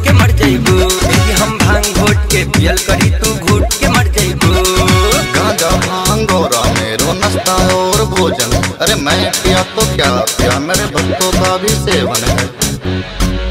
के मर जइबू देखी हम भांग घोट के पियल करी तू घूट के मर जइबू गांजा भांग और मेरो नाश्ता और भोजन अरे मैं पिया तो क्या पिया मेरे भक्तों का भी सेवन है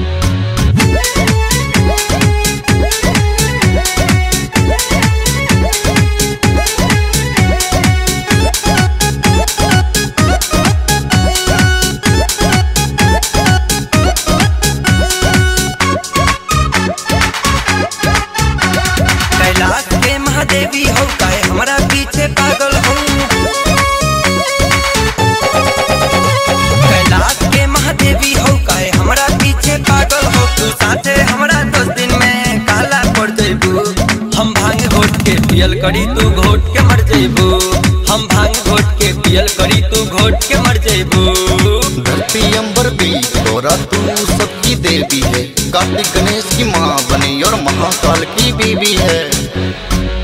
कैलाश के महादेवी हो काहे हमारा पीछे पागल हो कैलाश के महादेवी हो काहे हमारा पीछे पागल हो तू साथे हमारा दस दिन में काला पड़ जइबू हम भांग घोट के पियल करी तू घोट के मर जइबू हम भांग घोट के पियल करी तू घोट के मर जइबू धरती अंबर भी तोरा तू सबकी देवी है कार्तिक गणेश की माँ बनी और महाकाल की बीवी है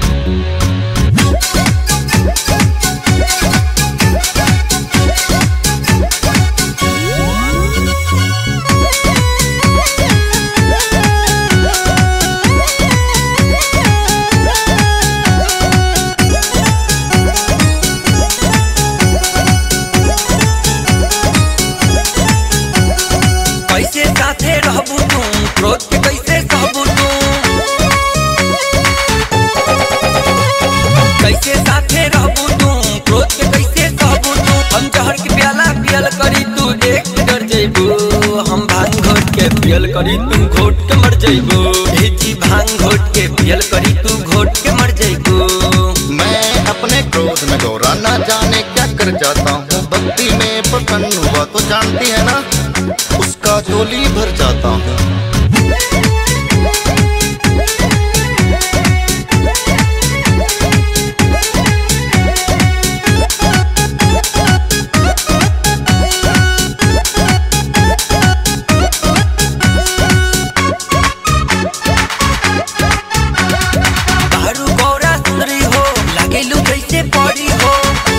कैसे साथे रहबू तू क्रोध के कैसे सहबू तू कैसे साथे रहबू तू क्रोध के कैसे सहबू तू हम जहर के प्याला पियल करी तू देख के डर जइबू हम भांग घोट के पियल करी तू घोट के मर जइबू भेजी भांग घोट के पियल करी तू घोट के मर जइबू मैं अपने क्रोध में गौरा ना जाने क्या कर जाता हूँ भक्ति में प्रसन्न हुआ तो जानती है ना उसका झोली भर जाता हूँ दारू गौरा सुंदरी हो लागेलू जैसे पड़ी हो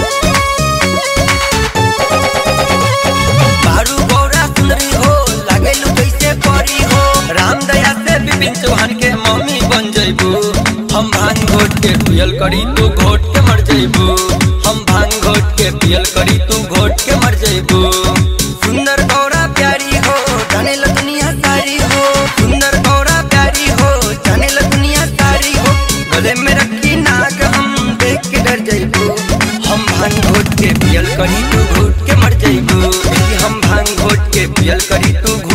दारू गौरा सुंदरी हो लागेलू जैसे पड़ी हो राम दया से विपिन चौहान के मम्मी बन जइबू हम भांग घोट के पियल करी तू घोट के मर जइबू हम भांग घोट के पियल करी तू घोट के मर जइबू सुंदर गौरा प्यारी हो जाने ला दुनिया सारी हो सुंदर गौरा प्यारी हो जाने ला दुनिया सारी हो गले में रखी नाग हम देख के डर जइबू हम भांग घोट के पियल करी तू घोट के मर जइबू देखी हम भांग घोट के पियल करी तू घोट